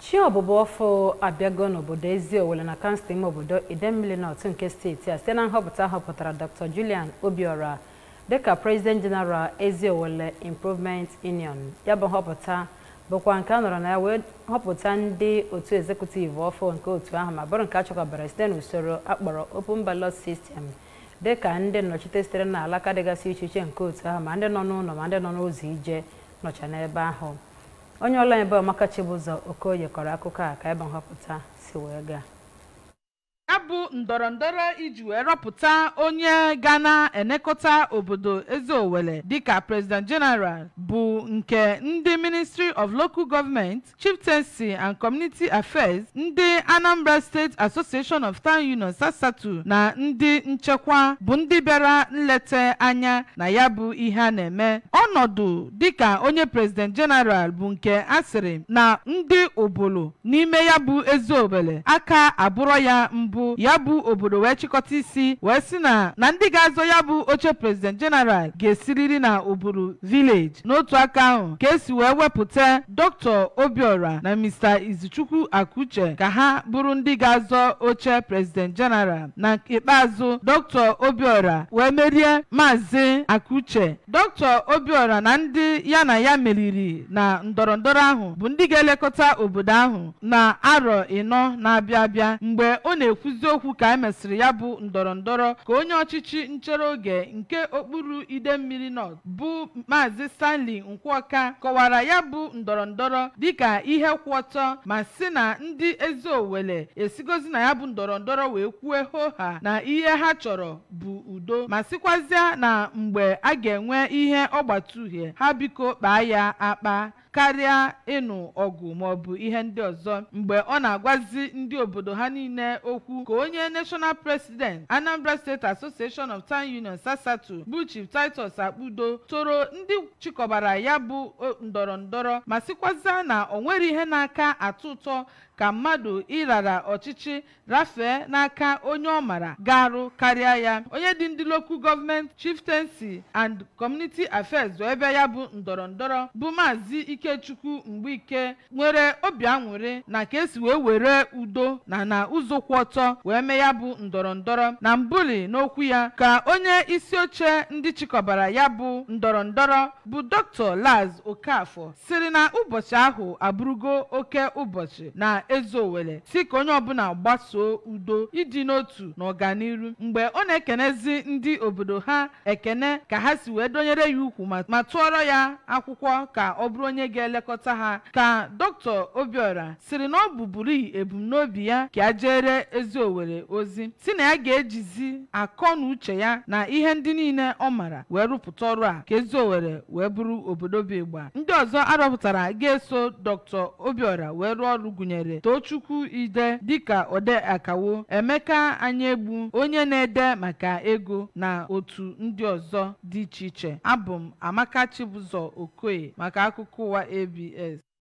chi ọbụbụ ọfụ abịago n'obodo Eziowele na kansụl ime obodo Idemmili North nke steeti a site na nhọpụta họpụtara Dr. Julian Obiora dịka President General Eziowele Improvement Union ya bụ nhọpụta bụkwa nke a nọrọ na ya wee họpụta ndị otu ezekutiv ọfụ nke otu ahụ ma bụrụ nke a chọkwabara site n'usoro akpọrọ Open Ballot System dịka ndị nnọchite sitere na alaka dịgasị iche iche nke otu ahụ ma ndị nọ n'ụlọ ma ndị nọ n'ụzọ ije nọcha n'ebe ahụ onye ọla ebe Ọmaka Chibụzọ Okoye kọrọ akụkọ a ka ebe nhọpụta si wee gaa ya bụ ndọrọndọrọ iji wee rọpụta onye ga na-enekọta obodo Eziowele dịka President General bụ nke ndị Ministry of Local Government, Chieftaincy and Community Affairs, ndị Anambra State Association of Town Unions Asatu na ndị nchekwa bụ ndị bịara nleta anya na ya bụ ihe a na-eme ọnọdụ dịka onye President General bụ nke a sịrị na ndị obolo n'ime ya bụ Eziowele aka abụrọ ya mbụ ya bụ obodo wee chịkọta isi wee sị na na ndị ga-azọ ya bụ oche president general ga-esiriri na obodo village n'otu aka ahụ ka esi wee wepụta dr obiora na mr izuchukwu akuche ka ha bụrụ ndị ga-azọ oche president general na ikpeazụ dr obiora wee merie maazị akuche dr obiora na ndị ya na ya meriri na ndọrọndọrọ ahụ bụ ndị ga-elekọta obodo ahụ na arọ ịnọ na-abịa abịa mgbe ọ na-ekwu nkwuzi okwu ka e mesịrị ya bụ ndọrọndọrọ ka onye ọchịchị nchere oge nke okpuru Idemmili North bụ maazị Stanley Nkwuọka kọwara ya bụ ndọrọndọrọ dịka ihe kwụ ọtọ ma sị na ndị Eziowele esigozi na ya bụ ndọrọndọrọ wee kwue hoha na ihe ha chọrọ bụ udo ma sịkwazịa na mgbe a ga-enwe ihe ọgbata uhie ha biko kpaa ya akpa karịa ịnụ ọgụ maọbụ ihe ndị ọzọ mgbe ọ na-agwazi ndị obodo ha niile okwu ka onye national president Anambra State Association of Town Unions Asatu bụ Chief Titus Akpudo toro ndị chịkọbara ya bụ ndọrọndọrọ ma sịkwazịa na o nwere ihe na-aka atụ ụtọ ka mmadụ ịrara ọchịchị rafee n'aka onye ọ mara garụ karịa ya onye dị ndị local government chieftaincy and community affairs wee bịa ya bụ ndọrọndọrọ bụ maazị ikechukwu mgbeike nwere obi aṅụrị na ka esi wee were udo na na ụzọ kwụ ọtọ wee mee ya bụ ndọrọndọrọ na mbuli n'okwu ya ka onye isi oche ndị chịkọbara ya bụ ndọrọndọrọ bụ dr laz okafọ siri na ụbọchị ahụ abụrụgo oke ụbọchị na Eziowele si ka onye ọbụla gbasoo udo ịdị n'otu na ọganiru mgbe ọ na-ekenezi ndị obodo ha ekene ka ha si wee donyere ya ukwu ma tụọrọ ya akwụkwọ ka ọ bụrụ onye ga-elekọta ha ka Dr. Obiora siri na ọ bụburu ebumnobi ya ka a jere Eziowele ozi si na ya ga-ejizi akọ na uche ya na ihe ndị niile ọ mara wee rụpụta ọrụ a ka Eziowele wee bụrụ obodo bụ ịgba ndị ọzọ arọpụtara ga-eso Dr. Obiora wee rụọ ọrụ gụnyere Tochukwu Ide dịka ode akawo Emeka Anyegbu onye na-ede maka ego na otu ndị ọzọ dị iche iche abụ m Amaka Chibụzọ Okoye maka akụkọ ụwa ABS